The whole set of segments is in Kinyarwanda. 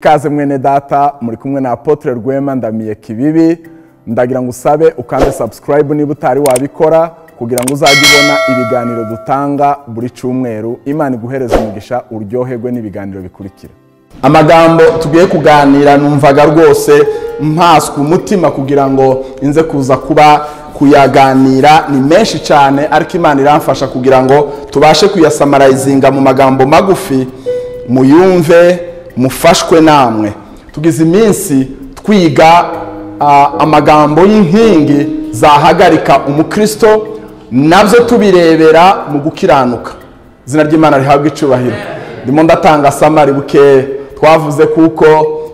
Ikaze mwene data muri kumwe na Apotre Rwema ndamiye kibibi ndagira ngo usabe ukanze subscribe niba utari wabikora kugira ngo uzajye ubona ibiganiro dutanga buri cyumweru Imana iguhereza umugisha uryoherwe n'ibiganiro bikurikira amagambo tugiye kuganira numvaga rwose mpaswa umutima kugira ngo nze kuza kuba kuyaganira ni menshi cyane ariko imana iramfasha kugira ngo tubashe kuyasamarayizinga mu magambo magufi muyumve mufashwe namwe tugize iminsi twiga ah, amagambo y'inkingi zahagarika umukristo nabyo tubirebera mu gukiranuka izina ry'imana rihabwa icyubahiro ndimo ndatanga samari bukeya twavuze kuko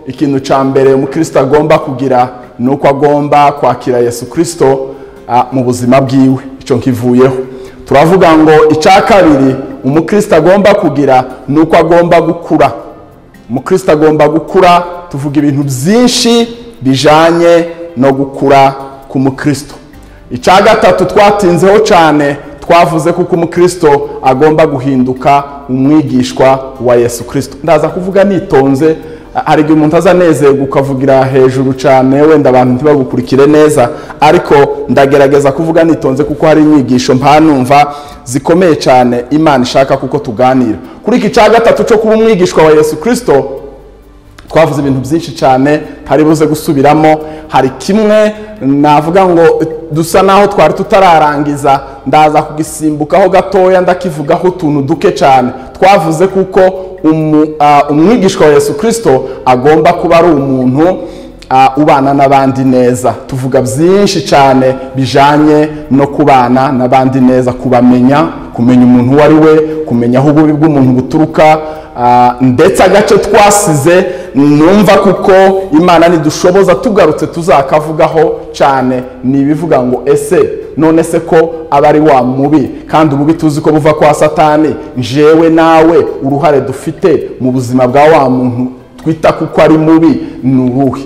ikintu cya mbere umukristo agomba kugira ni uko agomba kwakira yesu kirisito mu buzima bwiwe icyo nkivuyeho turavuga ngo icya kabiri umukristo agomba kugira ni uko agomba gukura umukristo agomba gukura tuvuga ibintu byinshi bijyanye no gukura k'umukristo icya gatatu twatinzeho cyane twavuze kuko umukristo agomba guhinduka umwigishwa wa yesu kirisito ndaza kuvuga nitonze hari igihe umuntu azanezerwa ukavugira hejuru cyane wenda abantu ntibagukurikire neza ariko ndagerageza kuvuga nitonze kuko hari inyigisho mpanumva zikomeye cyane imana ishaka kuko tuganira kuri iki cya gatatu cyo kuba umwigishwa wa yesu kirisito twavuze ibintu byinshi cyane hari buze gusubiramo hari kimwe navuga ngo dusa naho twari tutararangiza ndaza kugisimbukaho gatoya ndakivugaho utuntu duke cyane twavuze kuko umu- ah, umwigishwa wa yesu kirisito agomba kuba ari umuntu ah, ubana n'abandi neza tuvuga byinshi cyane bijyanye no kubana n'abandi neza kubamenya kumenya umuntu uwo ari we kumenya aho ububi bw'umuntu buturuka ah, ndetse agace twasize numva kuko imana nidushoboza tugarutse tuzakavugaho cyane ni ibivuga ngo ese none se ko aba ari wa mubi kandi ububi tuzi ko buva kwa satani jewe nawe uruhare dufite mu buzima bwa wa muntu twita kuko ari mubi ni uruhe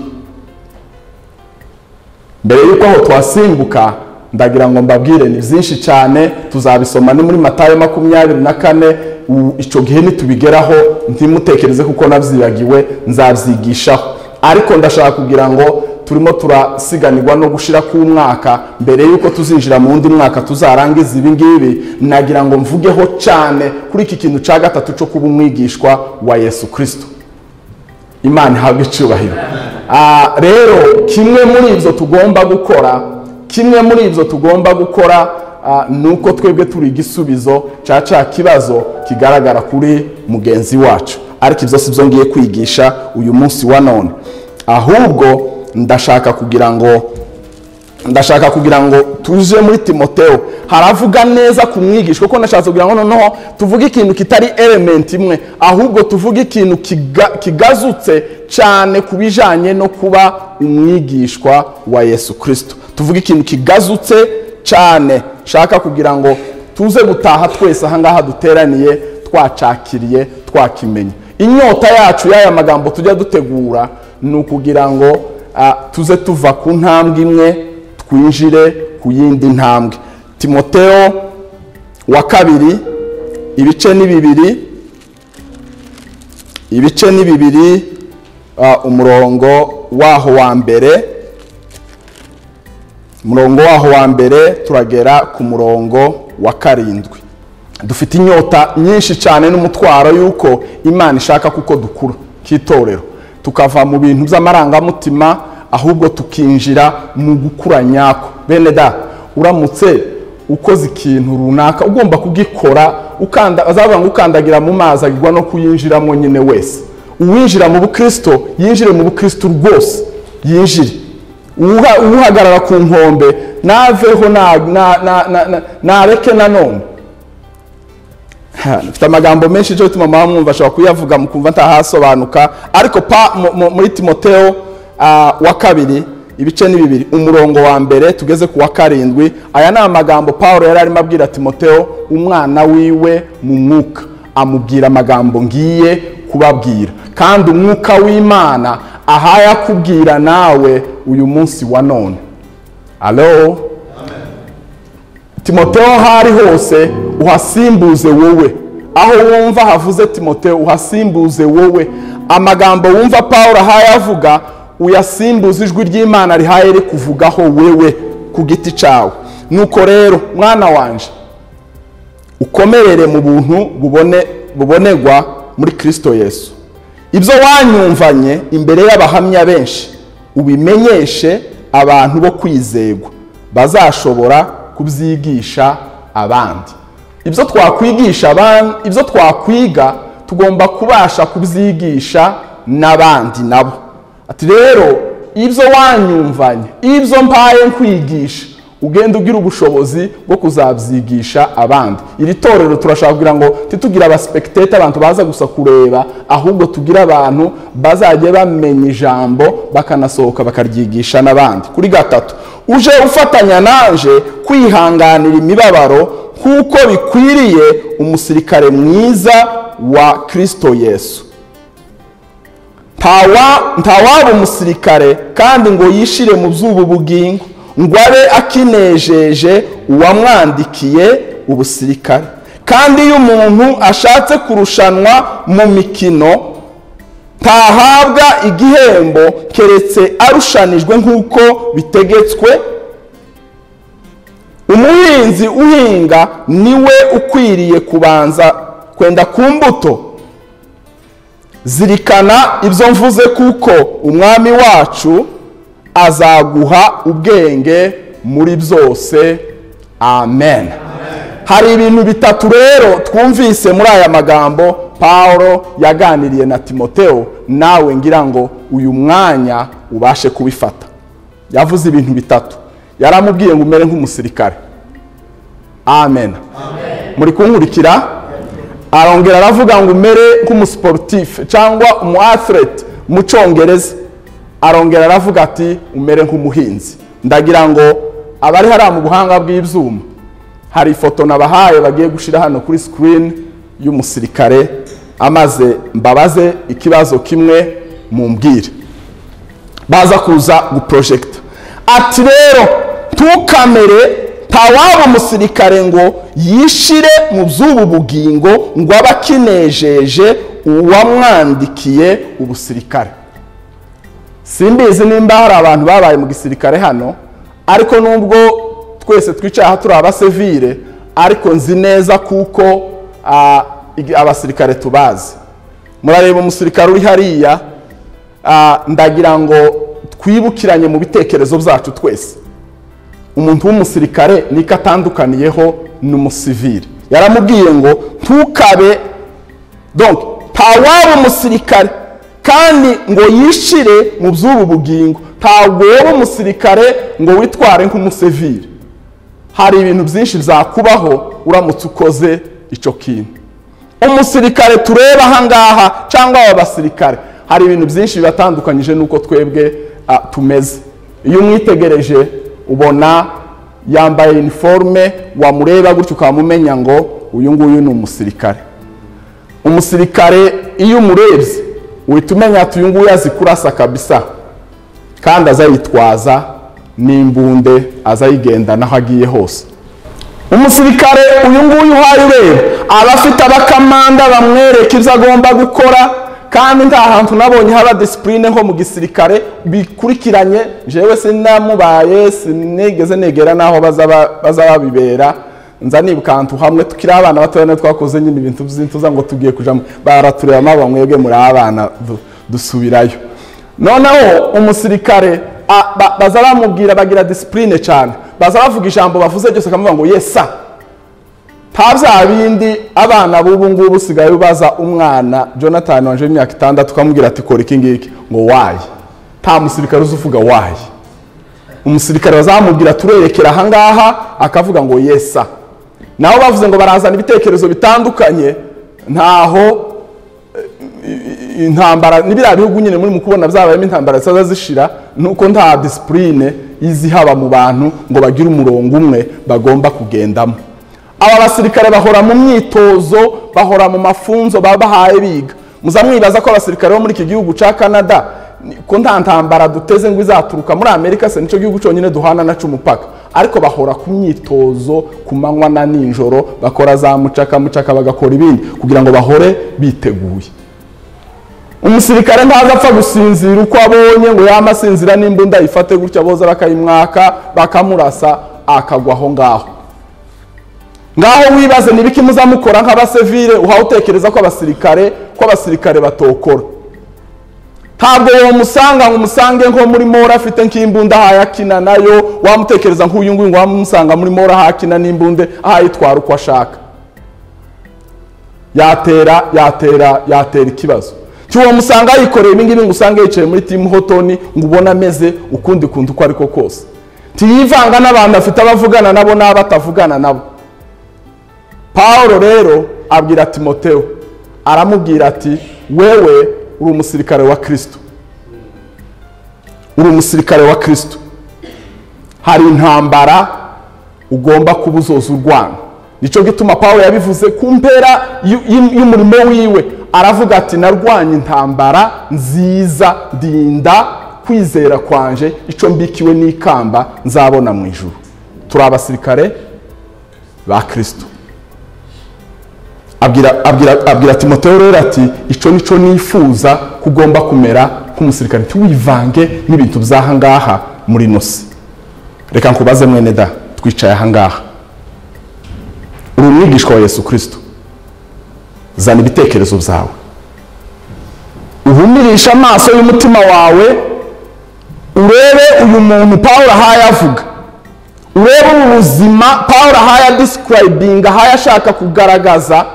mbere y'uko aho twasimbuka ndagira ngo mbabwire ni byinshi cyane tuzabisoma ni muri matayo makumyabiri na kane u- icyo gihe nitubigeraho ntimutekereze kuko nabyibagiwe nzabyigishaho ariko ndashaka kugira ngo turimo turasiganirwa no gushira k'umwaka mbere y'uko tuzinjira mu wundi mwaka tuzarangiza ibi ngibi nagira ngo mvugeho cyane kuri iki kintu cya gatatu cyo kuba umwigishwa wa yesu kirisito imana ihabwa icyubahiro Ah, rero kimwe muri ibyo tugomba gukora kimwe muri ibyo tugomba gukora ah, ni uko twebwe turi igisubizo cya cya kibazo kigaragara kuri mugenzi wacu ariko ibyo si byo ngiye kwigisha uyu munsi wa none ahubwo ndashaka kugira ngo ndashaka kugira ngo tuje muri timoteo haravuga neza ku mwigisha kuko ndashatse kugira ngo noneho tuvuge ikintu kitari element imwe ahubwo tuvuge ikintu kiga- kigazutse cyane ku bijyanye no kuba umwigishwa wa yesu kirisito tuvuge ikintu kigazutse cyane nshaka kugira ngo tuze gutaha twese ahangaha duteraniye twacakiriye twakimenye inyota yacu y'aya magambo tujya dutegura ni ukugira ngo ah, tuze tuva ku ntambwe imwe twinjire ku yindi ntambwe timoteo wa kabiri ibice ni bibiri ibice ni bibiri ah, umurongo waho wa mbere umurongo waho wa mbere turagera ku murongo wa karindwi dufite inyota nyinshi cyane n'umutwaro y'uko imana ishaka kuko dukura k'itorero tukava mu bintu by'amarangamutima ahubwo tukinjira mu gukura nyako bene da uramutse ukoze ikintu runaka ugomba kugikora ukanda azavuga ngo ukandagira mu mazi agirwa no kuyinjiramo nyine wese uwinjira mu bukristo yinjire mu bukristo rwose yinjire Uha- uhagarara ku nkombe naveho na- na- na- na- na- nareke nanone Ha, dufite amagambo menshi cyo bituma mama mwumva ashobora kuyavuga mukumva ntahasobanuka ariko pa mu- mu- muri timoteo ah, wa kabiri ibice ni bibiri umurongo wa mbere tugeze ku wa karindwi aya ni amagambo paul yari arimo abwira timoteo umwana wiwe mu mwuka amubwira amagambo ngiye kubabwira kandi umwuka w'imana ahaya kubwira nawe uyu munsi wa none alo timoteo aho ari hose uhasimbuze wowe aho wumva havuze timoteo uhasimbuze wowe amagambo wumva paul ahaye avuga uyasimbuze ijwi ry'imana rihaye rikuvugaho wewe ku giti cyawe nuko rero mwana wanjye ukomerere mu buntu bubone- bubonerwa muri kirisito yesu ibyo wanyumvanye imbere y'abahamya benshi ubimenyeshe abantu bo kwizegwa bazashobora kubyigisha abandi ibyo twakwigisha abandi ibyo twakwiga tugomba kubasha kubyigisha n'abandi nabo ati rero ibyo wanyumvanye ibyo mpaye nkwigisha ugenda ugira ubushobozi bwo kuzabyigisha abandi iri torero turashaka kugira ngo titugire abasipekitete abantu baza gusa kureba ahubwo tugire abantu bazajya bamenya ijambo bakanasohoka bakaryigisha n'abandi kuri gatatu uje ufatanya nanje kwihanganira imibabaro nk'uko bikwiriye umusirikare mwiza wa kirisito yesu ntawa- ntawaba umusirikare kandi ngo yishire mu by'ubu bugingo ngo abe akinejeje uwamwandikiye ubusirikare kandi iyo umuntu ashatse kurushanwa mu mikino ntahabwa igihembo keretse arushanijwe nk'uko bitegetswe umuhinzi uhinga niwe ukwiriye kubanza kwenda ku mbuto zirikana ibyo mvuze kuko umwami wacu azaguha ubwenge muri byose amen hari ibintu bitatu rero twumvise muri aya magambo paul yaganiriye na timoteo nawe ngira ngo uyu mwanya ubashe kubifata yavuze ibintu bitatu yaramubwiye ngo umere nk'umusirikare amen muri kunkurikira arongera aravuga ngo umere nk'umusiporutifu cyangwa umu athlete mu cyongereza arongera aravuga ati umere nk'umuhinzi ndagira ngo abari hariya mu buhanga bw'ibyuma hari ifoto nabahaye bagiye gushyira hano kuri sikirini y'umusirikare amaze mbabaze ikibazo kimwe mumbwire baza kuza guporojegita ati rero ntukamere ntawaba umusirikare ngo yishire mu by'ubu bugingo ngo abe akinejeje uwamwandikiye ubusirikare simbizi nimba hari abantu babaye mu gisirikare hano ariko nubwo twese twicaye aha turi abasivire ariko nzi neza kuko ah, igi- abasirikare tubazi murareba umusirikare uri hariya Ah, ndagira ngo twibukiranye mu bitekerezo byacu twese umuntu w'umusirikare niko atandukaniyeho n'umusivire yaramubwiye ngo ntukabe donc ntawaba umusirikare kandi ngo yishire mu by'ubu bugingo ntabwo wowe umusirikare ngo witware nk'umusivire hari ibintu byinshi byakubaho uramutse ukoze icyo kintu umusirikare tureba ahangaha cyangwa aba basirikare hari ibintu byinshi bibatandukanyije n'uko twebwe ah, tumeze iyo umwitegereje ubona yambaye iniforume wamureba gutyo ukamumenya ngo uyu nguyu ni umusirikare umusirikare iyo umurebye uhita umenya ati uyu nguyu azi kurasa kabisa kandi azayitwaza n'imbunde azayigendana aho agiye hose umusirikare uyu nguyu uhaye ureba aba afite abakamanda bamwereka ibyo agomba gukora kandi nta hantu nabonye haba disipurine nko mu gisirikare bikurikiranye jewe sinamubaye sinigeze negera n'aho baza ba- baza babibera nza nibuka ahantu hamwe tukiri abana batoya niyo twakoze nyine ibintu by'intuza ngo tugiye kujamo baratureba maba mwebwe muri abana du- dusubirayo noneho umusirikare a- ba- baza bamubwira bagira disipurine cyane baza bavuga ijambo bavuze ryose bakamuvuga ngo yesa nta bya bindi abana b'ubu ngubu usigaye ubaza umwana jonathan wanje w'imyaka itandatu ukamubwira ati kora iki ngiki ngo wayi nta musirikare uzi uvuga wayi umusirikare bazamubwira turerekera ahangaha akavuga ngo yesa nabo bavuze ngo barazana ibitekerezo bitandukanye ntaho intambara ni biriya bihugu nyine muri mu kubona byabayemo intambara zisaza zishira nuko nta disipurine izihaba mu bantu ngo bagire umurongo umwe bagomba kugendamo aba basirikare bahora mu myitozo bahora mu mafunzo baba bahaye biga muza mwibaza ko abasirikare bo muri iki gihugu cya canada ni- ko nta ntambara duteze ngo izaturuka muri amerika se nicyo gihugu cyonyine duhana nacu umupaka ariko bahora ku myitozo ku manywa na nijoro bakora za mucaka mucaka bagakora ibindi kugira ngo bahore biteguye umusirikare ntaza apfa gusinzira uko abonye ngo yaba asinzira n'imbunda ayifate gutya boza bakayimwaka bakamurasa akagwa aho ngaho ngaho wibaze nibiki muzamukora nk'abasivire uhawe utekereza ko abasirikare ko abasirikare batokora ntabwo wamusanga ngo umusange nko muri mora afite nk'imbunda ahaye akina nayo wamutekereza nk'uyu nguyu ngo wamusanga muri mora ahaye akina n'imbunda ahayitwara uko ashaka yatera yatera yatera ikibazo cyuwo musanga yikoreye ibingibi ngo usange yicaye muri timu hotoni ngo ubone ameze ukundi kuntu uko ariko kose ntiyivanga n'abantu afite abavugana nabo n'abo atavugana nabo paul rero abwira timoteyo aramubwira ati wewe uri umusirikare wa kirisito uri umusirikare wa kirisito hari intambara ugomba kuba uzoza urwana nicyo gituma paul yabivuze ku mpera y'u- y'u- y'umurimo wiwe aravuga ati narwanye intambara nziza ndinda kwizera kwanje icyo mbikiwe n'ikamba nzabona mu ijuru turi abasirikare ba kirisito abwira abwira abwira timoteyo rero ati icyo nicyo nifuza ko ugomba kumera nk'umusirikare ntiwivange n'ibintu by'aha ngaha muri nosi reka nkubaze mwene da twicaye aha ngaha uri umwigishwa wa yesu kirisito zana ibitekerezo byawe uhumirisha amaso y'umutima wawe urebe uyu muntu paul ahaye avuga urebe ubu buzima paul ahaye adisikirayibinga ahaye ashaka kugaragaza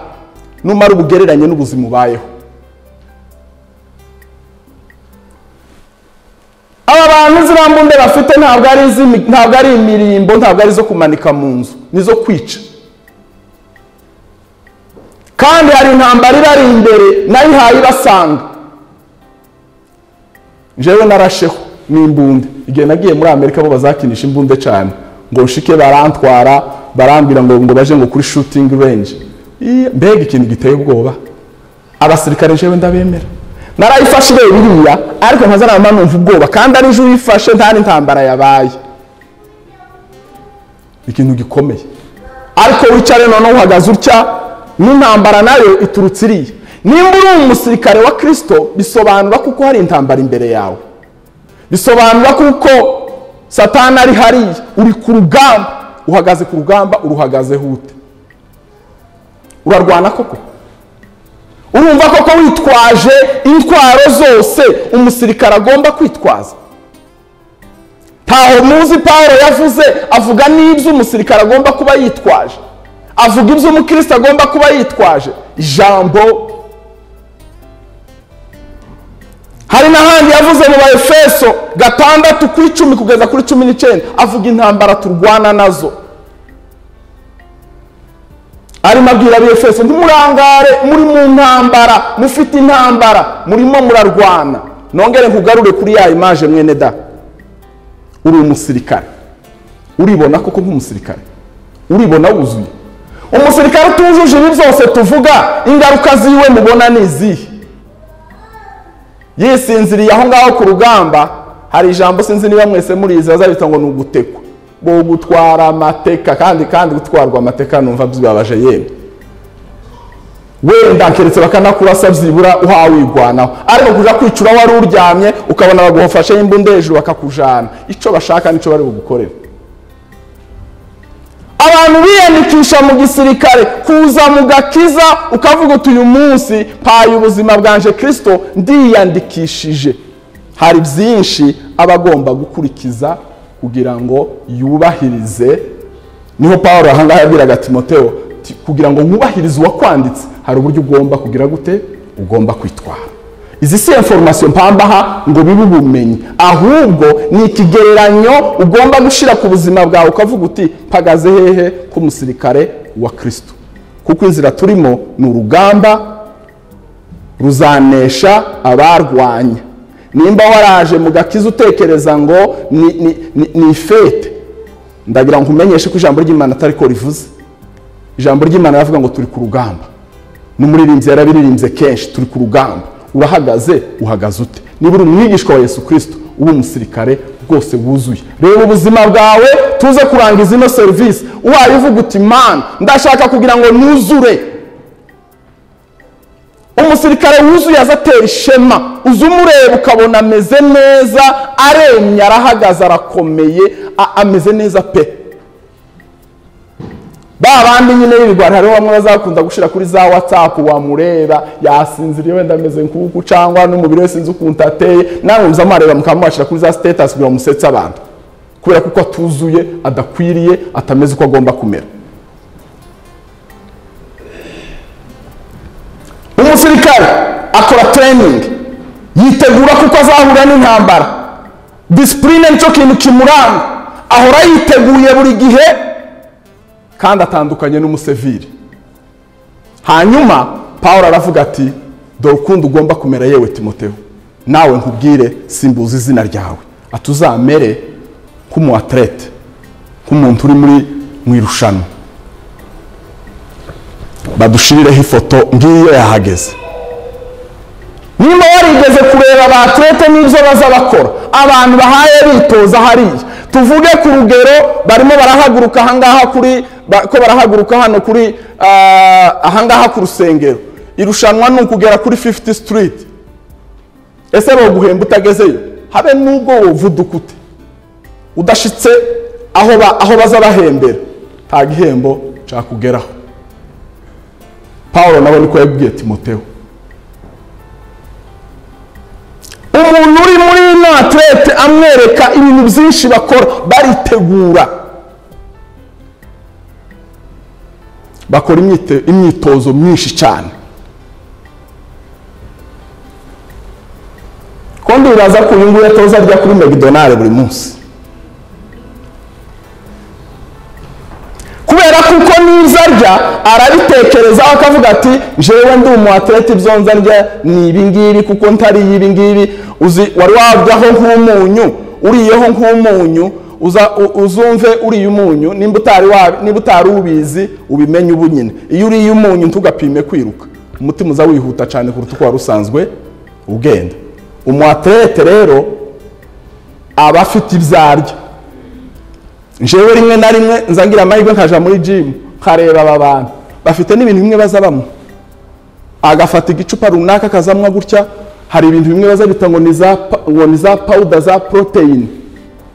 numara ubugereranye n'ubuzima ubayeho aba bantu ziriya mbumbe bafite ntabwo ari iz'imi- ntabwo ari imirimbo ntabwo ari izo kumanika mu nzu ni izo kwica kandi hari intambara irari imbere nayo ihaye ibasanga njyewe narasheho n'imbunda igihe nagiye muri amerika bo bazakinisha imbunda cyane ngo nshike barantwara barambwira ngo ngo baje ngo kuri shooting range Iya, mbega ikintu giteye ubwoba abasirikare njyewe ndabemera narayifashe ireba iriya ariko nkazanama numva ubwoba kandi ari ejo uyifashe nta n'intambara yabaye ikintu gikomeye ariko wicare noneho uhagaze utya n'intambara nayo iturutse iriya nimba uri umusirikare wa kirisito bisobanura kuko hari intambara imbere yawe bisobanura kuko satani ari hariya uri ku rugamba uhagaze ku rugamba uruhagazeho ute urarwana koko urumva koko witwaje intwaro zose umusirikare agomba kwitwaza ntaho muzi paul yavuze avuga n'ibyo umusirikare agomba kuba yitwaje avuga ibyo umukristo agomba kuba yitwaje ijambo hari n'ahandi yavuze mu baefeso gatandatu ku icumi kugeza kuri cumi n'icyenda avuga intambara turwana nazo arimo abwira abefeso ntimurangare muri mu ntambara mufite intambara murimo murarwana nongere nkugarure kuri ya imaje mwene da uri umusirikare uribona koko nk'umusirikare uribona wuzuye umusirikare utujuje ibi byose tuvuga ingaruka ziwe mubona ni izihe yisinziriye aho ngaho ku rugamba hari ijambo sinzi niba mwese murizi bazabita ngo ni ugutekwa ngo gutwara amateka kandi kandi gutwarwa amateka numva bibabaje yemwe wenda keretse bakanakurasa byibura uhawigwanaho ariko kuja kwicura wari uryamye ukabona bagufashe imbunda hejuru bakakujana icyo bashaka nicyo bari bugukorere abantu biyandikisha mu gisirikare kuza mu gakiza ukavuga uti uyu munsi mpaye ubuzima bwanje kirisito ndiyandikishije hari byinshi aba agomba gukurikiza kugira ngo yubahirize niho paul ahangaha yabwiraga timoteyo ti- kugira ngo nkubahirize uwakwanditse hari uburyo ugomba kugira gute ugomba kwitwara izi si informasiyo mpambaha ngo bibe ubumenyi ahubwo ni ikigereranyo ugomba gushyira ku buzima bwawe ukavuga uti mpagaze hehe k'umusirikare wa kirisito kuko inzira turimo ni urugamba ruzanesha abarwanya nimba waraje mu gakiza utekereza ngo ni, ni, ni, ni ifete ndagira ngo umenyeshe ko ijambo ry'imana atariko rivuze ijambo ry'imana ravuga ngo turi ku rugamba n'umuririmbyi yarabiririmbye kenshi turi ku rugamba urahagaze uhagaze ute niba uri umwigishwa wa yesu kirisito uba umusirikare bwose wuzuye reba ubuzima bwawe tuze kurangiza ino serivisi ubaye uvuga uti mana ndashaka kugira ngo nuzure umusirikare wuzuye aza atera ishema uza umureba ukabona ameze neza aremye arahagaze arakomeye a- ameze neza pe ba bandi nyine b'ibigwari hariho bamwe bazakunda gushyira kuri za watsapu wamureba yasinziriye wenda ameze nk'uku cyangwa n'umubiri we sinzi ukuntu ateye nawe muza mwareba mukaba mwashyira kuri za sitatasi kugira ngo musetse abantu kubera ko uko atuzuye adakwiriye atameze uko agomba kumera umusirikare akora training yitegura kuko azahura n'intambara disipurine nicyo kintu kimuranga ahora yiteguye buri gihe kandi atandukanye n'umuseviri hanyuma paul aravuga ati dore ukundi ugomba kumera yewe timoteho nawe nkubwire simbuza izina ryawe ati uzamere nk'umu atlete nk'umuntu uri muri mu irushanwa badushirireho ifoto ngiyo yahageze niba warigeze kureba ba atlete n'ibyo baza bakora abantu bahaye bitoza hariya tuvuge ku rugero barimo barahaguruka ahangaha kuri ba- ko barahaguruka hano kuri ah, ahangaha ku rusengero irushanwa ni ukugera kuri 50 street ese boguhemba utagezeyo habe n'ubwo wovuduka ute udashitse aho ba- aho baza bahembera nta gihembo cakugeraho pawulo nawe niko yabwiye timoteyo umuntu uri muri ino atlete amwereka ibintu byinshi bakora baritegura bakora imyite- imyitozo myinshi cyane ko ndibaza ko uyu nguyu atoza arya kuri mcdonald buri munsi kubera ko uko niza arya arabitekerezaho akavuga ati jewe ndi umu atlete ibyo nza ndya ni ibingibi kuko ntariye ibingibi uzi wari waryaho nk'umunyu uriyeho nk'umunyu uza- u- uzumve uriye umunyu nimba utari wa- niba utari ubizi ubimenye ubu nyine iyo uriye umunyu ntugapime kwiruka umutima uza wihuta cyane kuruta uko wari usanzwe ugenda umu atlete rero aba afite ibyo arya njyewe rimwe na rimwe nza ngira amahirwe nkaja muri jimu nkareba aba bantu bafite n'ibintu bimwe baza bamwe agafata igicupa runaka akazamwa gutya hari ibintu bimwe baza bita ngo ni za pa- ngo ni za pawuda za poroteyine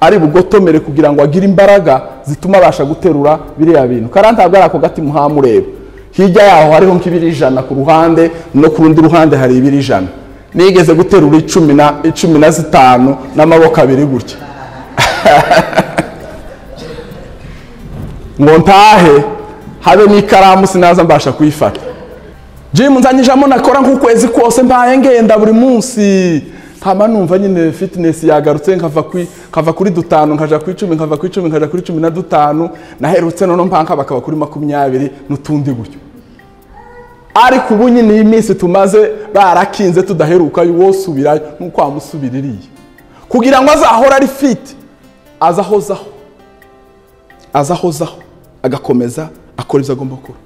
ari bugotomere kugira ngo agire imbaraga zituma abasha guterura biriya bintu kandi ntabwo ari ako gati muhamureba hirya yaho hariho nk'ibiri ijana ku ruhande no ku rundi ruhande hari ibiri ijana nigeze guterura icumi na icumi na zitanu n'amaboko abiri gutya ngo ntahe habe n'ikaramu sinaza mbasha kuyifata jimu nzanyijamo nakora nk'ukwezi kose mbaye ngenda buri munsi hama numva nyine fitinesi yagarutse nkava kuri, nkava kuri dutanu nkaja ku icumi nkava ku icumi nkaja kuri cumi na dutanu naherutse noneho mpanka bakaba kuri makumyabiri n'utundi gutyo ariko ubu nyine iyi minsi tumaze barakinze tudaheruka wosubirayo nuko wamusubiririye kugira ngo azahore ari fiti azahozaho azahozaho agakomeza akora ibyo agomba gukora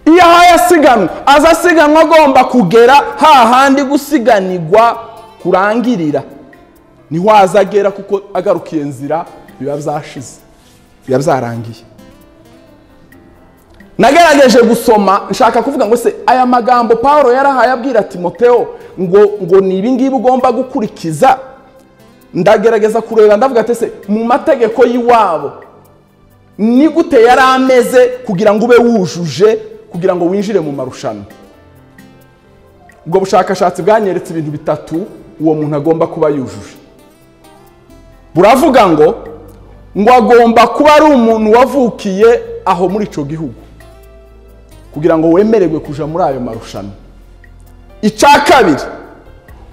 iyo ahaye asiganwa aza asiganwa agomba kugera hahandi gusiganirwa kurangirira niho aza agera kuko agarukiye nzira biba byashize biba byarangiye nagerageje gusoma nshaka kuvuga ngo se aya magambo paul yarahaye abwira timoteo ngo ngo ni ibingibi ugomba gukurikiza ndagerageza kureba ndavuga ati se mu mategeko y'iwabo ni gute yari ameze kugira ngo ube wujuje kugira ngo winjire mu marushanwa ubwo bushakashatsi bwanyeretse ibintu bitatu uwo muntu agomba kuba yujuje buravuga ngo ngo agomba kuba ari umuntu wavukiye aho muri icyo gihugu kugira ngo wemererwe kuja muri ayo marushanwa icya kabiri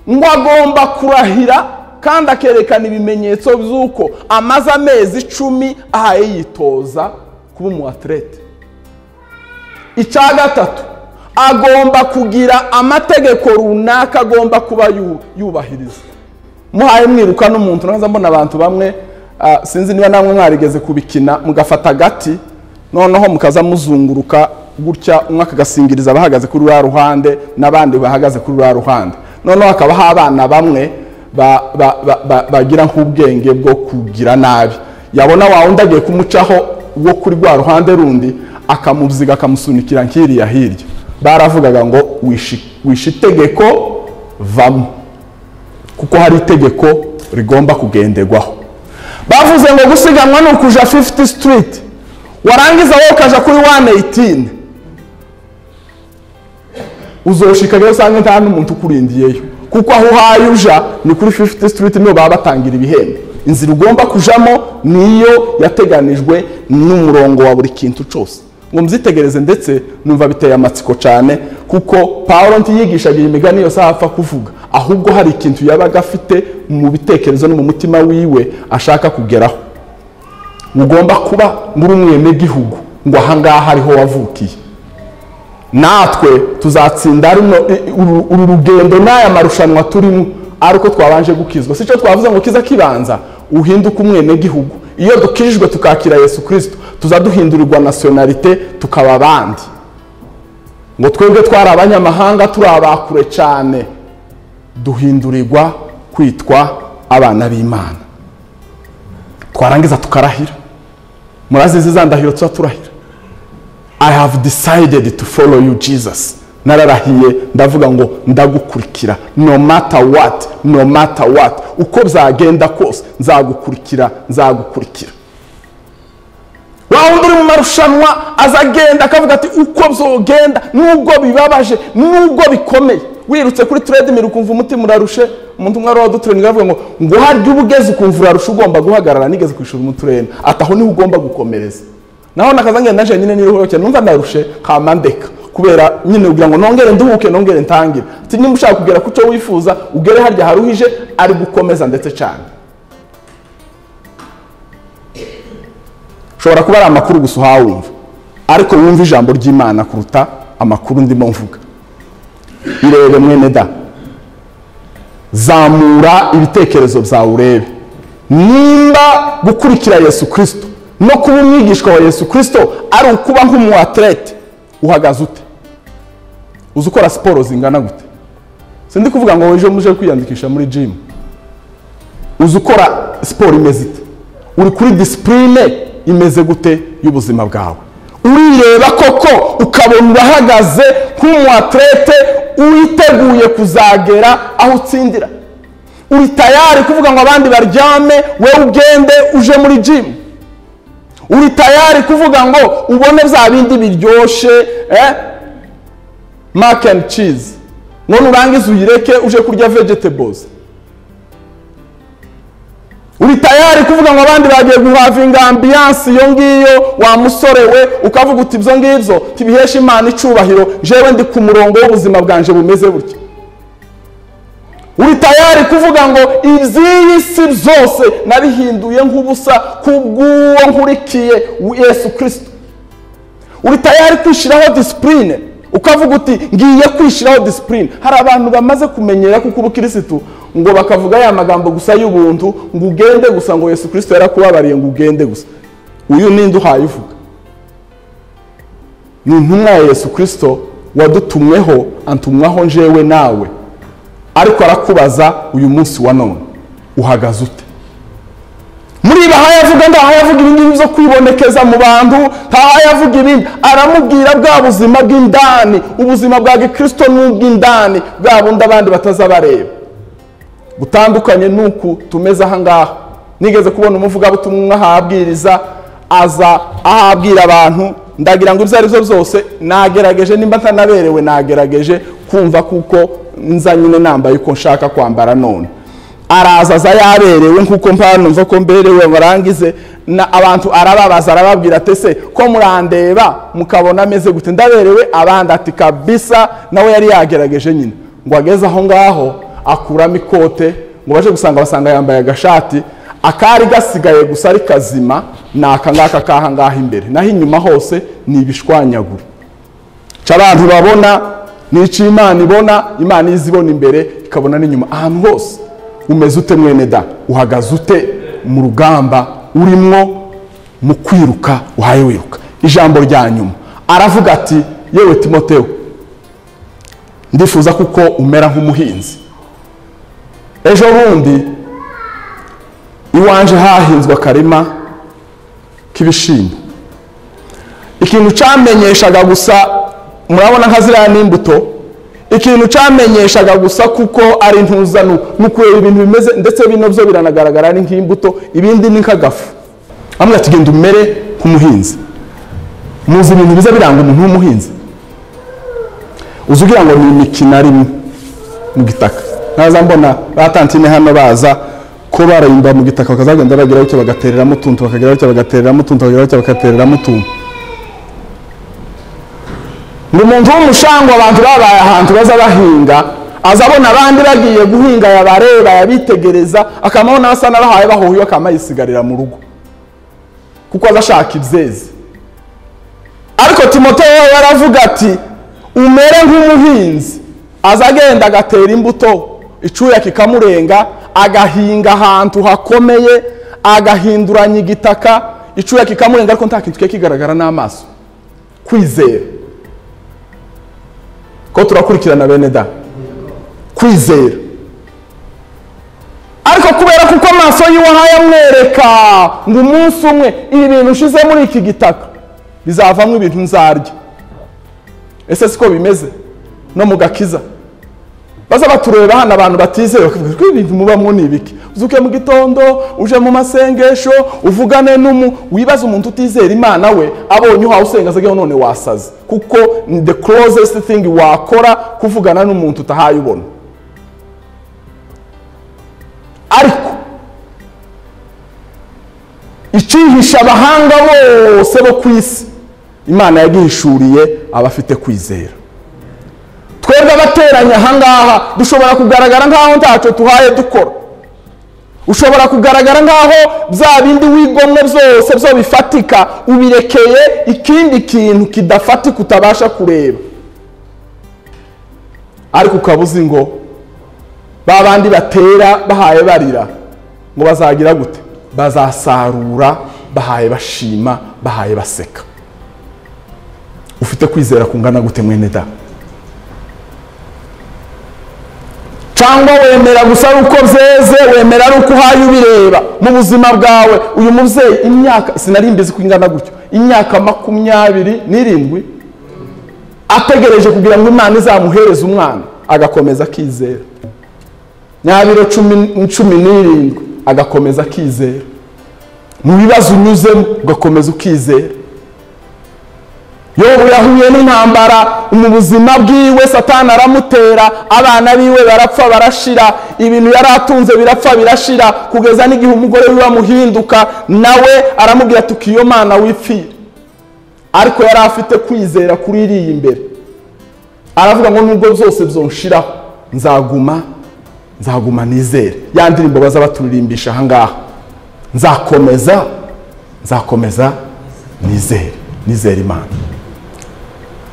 ngo agomba kurahira kandi akerekana ibimenyetso by'uko amaze amezi icumi ahaye yitoza kuba umu atlete icya gatatu agomba kugira amategeko runaka agomba kuba yu- yubahiriza muhaye mwiruka n'umuntu naza mbona abantu bamwe ah, sinzi niba namwe mwarigeze kubikina mugafata agati noneho mukaza muzunguruka gutya umwe akagasingiriza abahagaze kuri ruriya ruhande n'abandi bahagaze kuri ruriya ruhande noneho hakabaho abana bamwe ba- ba- ba- ba- bagira nk'ubwenge bwo kugira nabi yabona wa wundi agiye kumucaho wo kuri rwa ruhande rundi akamubyiga akamusunikira nk'iriya hirya baravugaga ngo "Wishi- wishe itegeko vamo kuko hari itegeko rigomba kugenderwaho bavuze ngo gusiganwa ni ukuja 50 street warangiza wowe ukaja kuri 118 uzoshikayo usanga nta n'umuntu ukurindiyeyo kuko aho uhaye uja ni kuri 50 street niho baba batangira ibihembo inzira ugomba kujamo niyo yateganijwe n'umurongo wa buri kintu cyose ngo muzitegereze ndetse numva biteye amatsiko cyane kuko pawulo ntiyigishaga iyi migani yose aho apfa kuvuga ahubwo hari ikintu yabaga afite mu bitekerezo no mu mutima wiwe ashaka kugeraho ugomba kuba muri umwenegihugu ngo ahangaha ariho wavukiye natwe tuzatsinda rino i- uru uru rugendo n'aya marushanwa turimo ari uko twabanje gukizwa si cyo twavuze ngo kiza kibanza uhinduke umwenegihugu iyo dukijwe tukakira yesu kirisito tuza duhindurirwa nasiyonalite tukaba abandi ngo twebwe twari abanyamahanga turi abakure cyane duhindurirwa kwitwa abana b'imana twarangiza tukarahira murazizi za ndahiro tuba turahira I have decided to follow you Jesus. Nararahiye ndavuga ngo ndagukurikira no matter what, no matter what. Uko byagenda kose nzagukurikira, nzagukurikira. Wa wundi uri mu marushanwa aza agenda akavuga ati uko byogenda nubwo bibabaje nubwo bikomeye wirutse kuri treadmill ukumva umutima urarushe umuntu umwe ari wadutureni avuga ngo ngo harya uba ugeze ukumva urarusha ugomba guhagarara nigeze kwishura umutureni ati aho niho ugomba gukomereza naho nakaza ngenda naje nyine niruhuke numva ndarushe kamandeka kubera nyine kugira ngo nongere nduhuke nongere ntangire ati niba ushaka kugera ku cyo wifuza ugere harya haruhije ari gukomeza ndetse cyane ushobora kuba ari amakuru gusa uhawumva ariko wumva ijambo ry'imana kuruta amakuru ndimo mvuga irebe mwene da zamura ibitekerezo byawe urebe nimba gukurikira yesu kirisito no kuba umwigishwa wa yesu kirisito ari ukuba nk'umu atlete uhagaze ute uzi ukora siporo zingana gute sindi kuvuga ngo ejo muje kwiyandikisha muri jimu uzi ukora siporo imeze ite uri kuri disipurine imeze gute y'ubuzima bwawe urireba koko ukabona urahagaze nk'umu atlete witeguye kuzagera aho utsindira uri tayari kuvuga ngo abandi baryame wowe ugende uje muri jimu uri tayari kuvuga ngo ubone bya bindi biryoshye eh? mac and cheese ngo nurangize uyireke uje kurya vegetables uri tayari kuvuga ngo abandi bagiye guhavinga ambiyanse iyo ngiyo wa musore we ukavuga uti ibyo ngibyo tibihesha imana icyubahiro jewe ndi ku murongo w'ubuzima bwanjye bumeze butya uri tayari kuvuga ngo iby'iyi si byose nabihinduye nk'ubusa kubw'uwo nkurikiye yesu kirisito uri tayari kwishyiraho disipurine ukavuga uti ngiye kwishyiraho disipurine hari abantu bamaze kumenyera kuko ubukirisitu ngo bakavuga ya magambo gusa y'ubuntu ngo ugende gusa ngo yesu kirisito yarakubabariye ngo ugende gusa uyu ninde uhaye uvuga ni intumwa ya yesu kirisito wadutumweho antumwaho njewe nawe ariko arakubaza uyu munsi wa none uhagaze ute muri ibi aha yavuga ngo aha yavuga ibingibi byo kwibonekeza mu bantu aha yavuga ibindi aramubwira bwa buzima bw'indani ubuzima bwa gikristo ni ubw'indani bwa bundi abandi batazabareba butandukanye n'uku tumeze aha ngaha nigeze kubona umuvugabutumwa umwe ahabwiriza aza ahabwira abantu ndagira ngo ibyo ari byo byose nagerageje nimba ntanaberewe nagerageje kumva kuko nza nyine nambaye uko nshaka kwambara none araza aza yaberewe nk'uko mpanumva ko mberewe barangize na abantu arababaza arababwira ati se ko murandeba mukabona ameze gute ndaberewe abandi ati kabisa nawe yari yagerageje nyine ngo ageze aho ngaho akuramo ikote ngo baje gusanga basanga yambaye agashati akari gasigaye gusa ari kazima ni akangaka k'aha ngaha imbere naho inyuma hose ni ibishwanyagura icyo abantu babona ni icyo imana ibona imana izi ibona imbere ikabona n'inyuma ahantu hose umeze ute mwene da uhagaze ute mu rugamba urimo mu kwiruka uhaye wiruka ijambo rya nyuma aravuga ati yewe timoteyo ndifuza kuko umera nk'umuhinzi ejo bundi iwanje hahinzwe akarima k'ibishyimbo ikintu cyamenyeshaga gusa murabona nka ziriya ni imbuto ikintu cyamenyeshaga gusa kuko ari ntuzano ni ukureba ibintu bimeze ndetse bino byo biranagaragara ari nk'imbuto ibindi ni nk'agafu amwe ati genda umere nk'umuhinzi muzi ibintu biza biranga umuntu w'umuhinzi uzi ugira ngo ni imikino arimo mu gitaka naza mbona ba tantine hano baza ko barayimba mu gitaka bakazagenda bageraho icyo bagatereramo utuntu bakageraho icyo bagatereramo utuntu bakageraho icyo bagatereramo utuntu ni umuntu w'umushangwa abantu babaye ahantu baza bahinga aza abona abandi bagiye guhinga yabareba yabitegereza akamabona asa n'abahaye bahuye akaba yisigarira mu rugo kuko aza ashaka ibyeze ariko timoteyo we yaravuga ati umere nk'umuhinzi aza agenda agatera imbuto icyuya kikamurenga agahinga ahantu hakomeye agahinduranya igitaka icyuya kikamurenga ariko nta kintu kiba kigaragara n'amaso kwizera ko turakurikirana bene da kwizera ariko kubera kuko amaso y'uwahaye amwereka ngo umunsi umwe ibi bintu ushize muri iki gitaka bizavamo ibintu nzarya ese siko bimeze no mu gakiza baza batureba hano abantu batizeye bakavuga ko ibintu mubamo ni ibiki uzuke mu gitondo uje mu masengesho uvugane n'umu wibaza umuntu utizera imana we abonye uhawe usenga azageho none wasaze kuko ni the closest thing wakora kuvugana n'umuntu utahaye ubona ariko icyihisha abahanga bose bo ku isi imana yagihishuriye abafite kwizera twebwe abateranye ahangaha dushobora kugaragara nk'aho ntacyo tuhaye dukora ushobora kugaragara nk'aho bya bindi wigomwe byose byo bifatika ubirekeye ikindi kintu kidafatika utabasha kureba ariko ukaba uzi ngo ba bandi batera bahaye barira ngo bazagira gute bazasarura bahaye bashima bahaye baseka ufite kwizera kungana gute mwene da cyangwa wemera gusa ari uko byeze wemera ari uko uhaye ubireba mu buzima bwawe uyu mubyeyi imyaka sinari mbizi ko ingana gutyo imyaka makumyabiri n'irindwi ategereje kugira ngo imana izamuhereze umwana agakomeza akizera nyabiro cumi n'irindwi agakomeza akizera mu bibazo unyuzemo ugakomeza ukizera yobu yahuye n'intambara mu buzima bwiwe satana aramutera abana biwe barapfa barashira ibintu yari atunze birapfa birashira kugeza n'igihe umugore wiwe amuhinduka nawe aramubwira ati ukiyo mana wipfire ariko yari afite kwizera kuri iriya imbere aravuga ngo nubwo byose byonshiraho nzaguma nzaguma nizere ya ndirimbo baza baturirimbisha ahangaha nzakomeza nzakomeza nizere nizere imana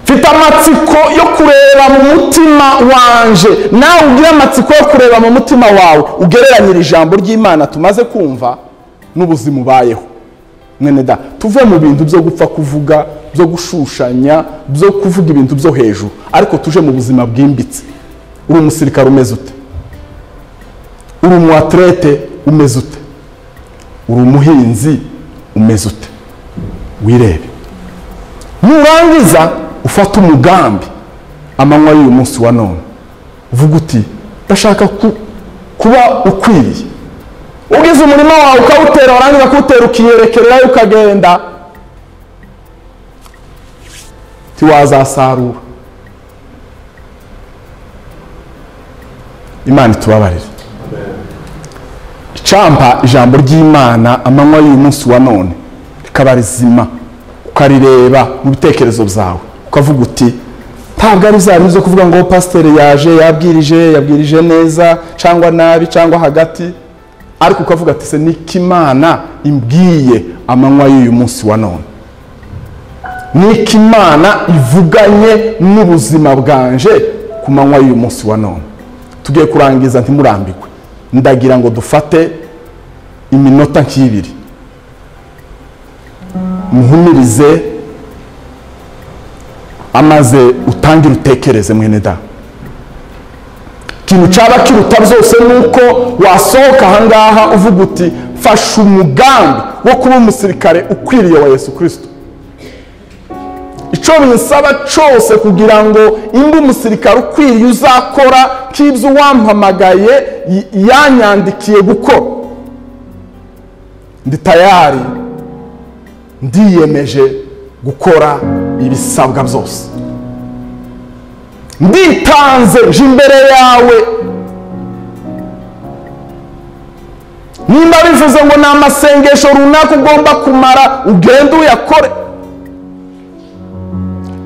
mfite amatsiko yo kureba mu mutima wanje nawe ugire amatsiko yo kureba mu mutima wawe ugereranyire ijambo ry'imana tumaze kumva n'ubuzima ubayeho mwene da tuve mu bintu byo gupfa kuvuga byo gushushanya byo kuvuga ibintu byo hejuru ariko tuje mu buzima bwimbitse uri umusirikare umeze ute uri umuwaterete umeze ute uri umuhinzi umeze ute wirebe nurangiza ufate umugambi amanywa y'uyu munsi wa none uvuga uti ndashaka kuba ukwiriye ugize umurima wawe ukawutera warangiza kuwutera ukiyerekerera ukagenda ntiwazasarura imana itubabarire icampa ijambo ry'imana amanywa y'uyu munsi wa none rikaba rizima ukarireba mu bitekerezo byawe ukavuga uti ntabwo ari bya zo kuvuga ngo pasiteri yaje yabwirije yabwirije neza cyangwa nabi cyangwa hagati ariko ukavuga ati se niko imana imbwiye amanywa y'uyu munsi wa none niko imana ivuganye n'ubuzima bwanje ku manywa y'uyu munsi wa none tugiye kurangiza ntimurambikwe ndagira ngo dufate iminota nk'ibiri muhumirize amaze utangire utekereze mwene da ikintu cyaba kiruta byose ni uko wasohoka ahangaha uvuga uti fasha umugambi wo kuba umusirikare ukwiriye wa yesu kirisito icyo mwisaba cyose kugira ngo imba umusirikare ukwiriye uzakora nk'ibyo uwampamagaye y- yanyandikiye gukora ndi tayari ndiyemeje gukora ibisabwa byose nditanze nje imbere yawe nimba bivuze ngo ni amasengesho runaka ugomba kumara ugende uyakore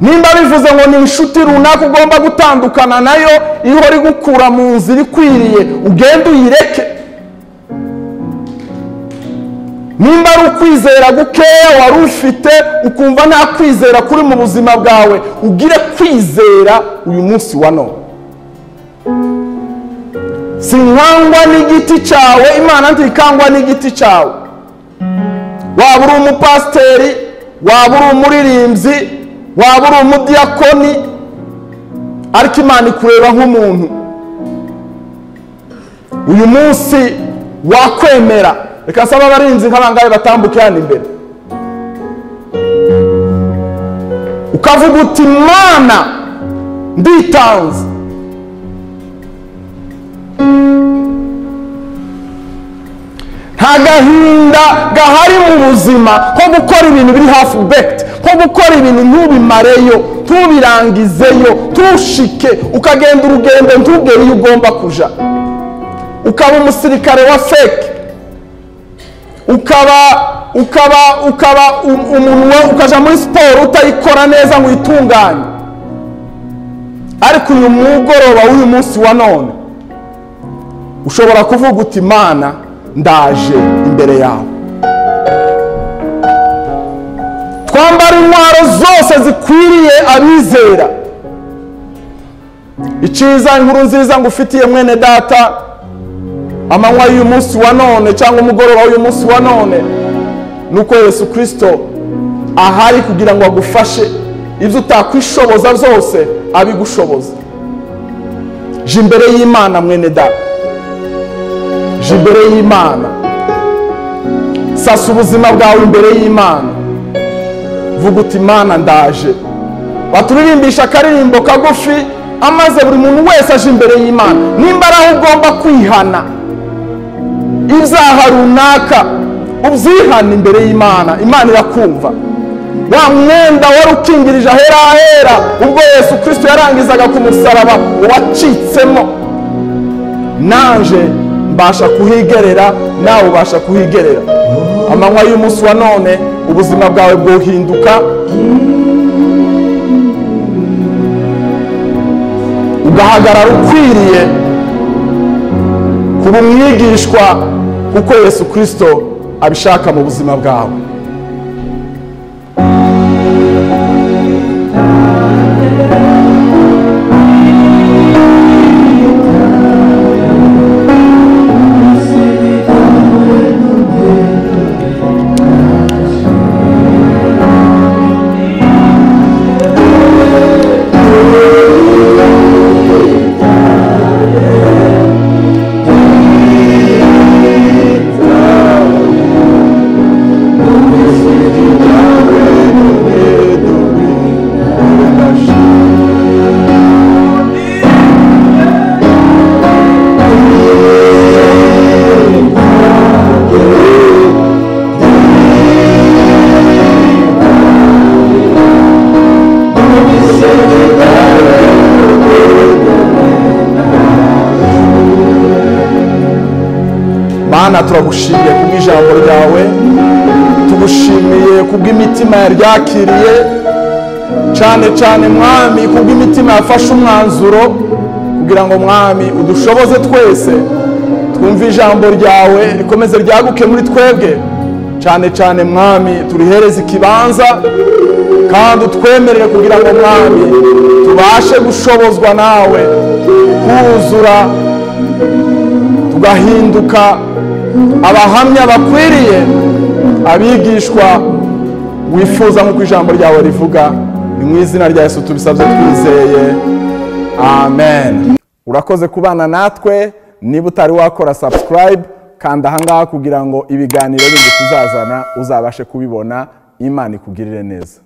nimba bivuze ngo ni inshuti runaka ugomba gutandukana nayo iyo uri gukura mu nzira ikwiriye ugende uyireke nimba ari ukwizera gukeya wari ufite ukumva nta kwizera kuri mu buzima bwawe ugire kwizera uyu munsi wa none sinkangwa n'igiti cyawe imana ntikangwa n'igiti cyawe waba uri umupasiteri waba uri umuririmbyi waba uri umudiyakoni ariko imana ikureba nk'umuntu uyu munsi wakwemera reka nsaba abarinzi nk'abangahe batambuke hano imbere ukavuga uti imana nditanze nta gahinda gahari mu buzima nko gukora ibintu biri hafi bekiti nko gukora ibintu ntubimareyo ntubirangizeyo ntushike ukagenda urugendo ntugere iyo ugomba kuja ukaba umusirikare wa feke ukaba ukaba ukaba um- umuntu wa- ukaja muri siporo utayikora neza ngo uyitunganye ariko uyu mugoroba w'uyu munsi wa none ushobora kuvuga uti imana ndaje imbere yawe twambara intwaro zose zikwiriye abizera icyiza inkuru nziza ngufitiye mwene data amanywa y'uyu munsi wa none cyangwa umugoroba w'uyu munsi wa none ni uko yesu kirisito ahari kugira ngo agufashe ibyo utakwishoboza zose abigushoboza je imbere y'imana mwene data je imbere y'imana sasa ubuzima bwawe imbere y'imana vuga uti imana ndaje baturirimbishi akaririmbo kagufi amaze buri muntu wese aje imbere y'imana nimba ari aho ugomba kwihana ibyaha runaka ubyihana imbere y'imana imana irakumva wa mwenda wari ukingirije ahera ahera ubwo yesu kirisito yarangizaga ku musaraba wacitsemo nanje mbasha kuhigerera nawe ubasha kuhigerera amanywa y'umunsi wa none ubuzima bwawe bwohinduka ugahagarara ukwiriye kuba umwigishwa kuko yesu kirisito abishaka mu buzima bwawe mana turagushimiye kubw'ijambo ryawe tugushimiye kubw'imitima yaryakiriye cyane cyane mwami kubw'imitima yafashe umwanzuro kugira ngo mwami udushoboze twese twumve ijambo ryawe rikomeze ryaguke muri twebwe cyane cyane mwami turihereze ikibanza kandi utwemerere kugira ngo mwami tubashe gushobozwa nawe kuzura tugahinduka abahamya bakwiriye abigishwa wifuza nk'uko ijambo ryawe rivuga ni mu izina rya yesu tubisabye twizeye amen urakoze kubana natwe niba utari wakora subscribe kanda ahangaha kugira ngo ibiganiro bindi tuzazana uzabashe kubibona imana ikugirire neza